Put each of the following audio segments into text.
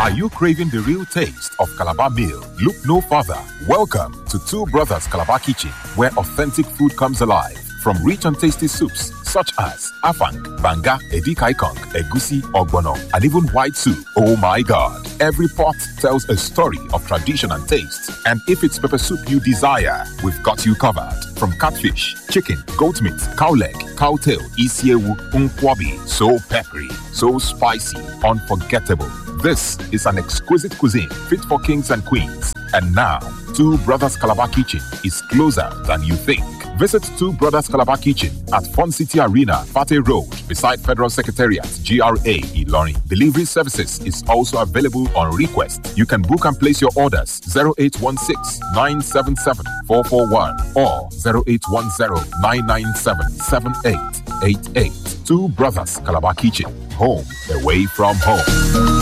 Are you craving the real taste of Calabar meal? Look no further. Welcome to Two Brothers Calabar Kitchen, where authentic food comes alive. From rich and tasty soups such as afang, banga, edikaikong, egusi, ogbono, and even white soup. Oh my God! Every pot tells a story of tradition and taste. And if it's pepper soup you desire, we've got you covered. From catfish, chicken, goat meat, cow leg, cow tail, isiewu, unkwabi. So peppery, so spicy, unforgettable. This is an exquisite cuisine fit for kings and queens. And now, Two Brothers Calabar Kitchen is closer than you think. Visit Two Brothers Calabar Kitchen at Fun City Arena, Fate Road, beside Federal Secretariat, GRA, Ilorin. Delivery services is also available on request. You can book and place your orders 0816 977 441 or 0810 997 7888. Two Brothers Calabar Kitchen, home away from home.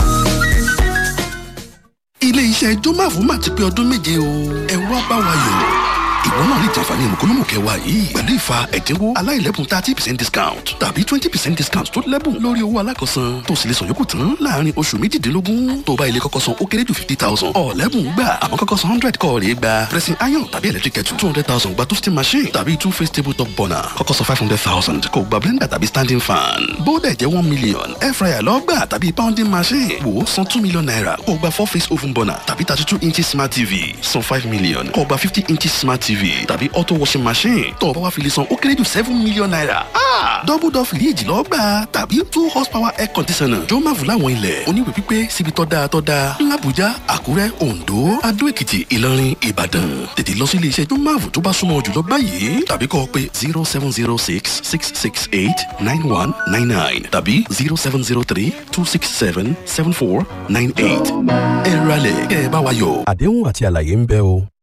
ilé iṣẹ́ jọ́máfù máa ti pé ọdún méje o ẹ wá bá wa yọ̀ ìwọ náà lè jàǹfààní mùkúlùmù kẹwàá yìí pẹ̀lú ìfa ẹ̀dínwó aláìlẹ́bùn thirty percent discount tàbí twenty percent discount tó lẹ́bùn lórí owó alákọ̀ọ́sán tó sì lè sọ yòókù tán láàrin oṣù méjìdínlógún tó bá ilé kọ́kọ́ san ó kéré jù fifty thousand ọ̀lẹ́bùn gbà àmọ́ kọ́kọ́ san hundred kọ́ rèé gba pressing iron tàbí electric kettle two hundred thousand gba toasting machine tàbí two face table top burner kọ́kọ́ san five hundred thousand kò gba blender tàbí standing fan bóódẹ̀ jẹ́ one million air fryer lọ́gbà tàbí pounding machine wò ó san two million naira kò gba four face oven burner tàbí thirty two inches smart tv san five million kò gba fifty inches smart tv tàbí auto washing machine tó o bá wá fi lè san ó kéré jù seven million naira. double door fìríjì lọ gbà tàbí two horsepower air conditioner jọ máa fún láwọn ilẹ̀ oníwèé pípé síbi tó dáa tó dáa làbújá àkúrẹ́ oǹdó adó èkìtì ìlọrin ìbàdàn tètè lọ sí ilé iṣẹ́ jọ máa fún tó bá súnmọ́ jùlọ báyìí tàbí kọ́ ọ pé zero seven zero six six six eight nine one nine nine tàbí zero seven zero three two six seven seven four nine eight ẹ ralẹ̀ kẹ́ ẹ bá wa yọ̀. àdéhùn àti àlàyé ń bẹ o.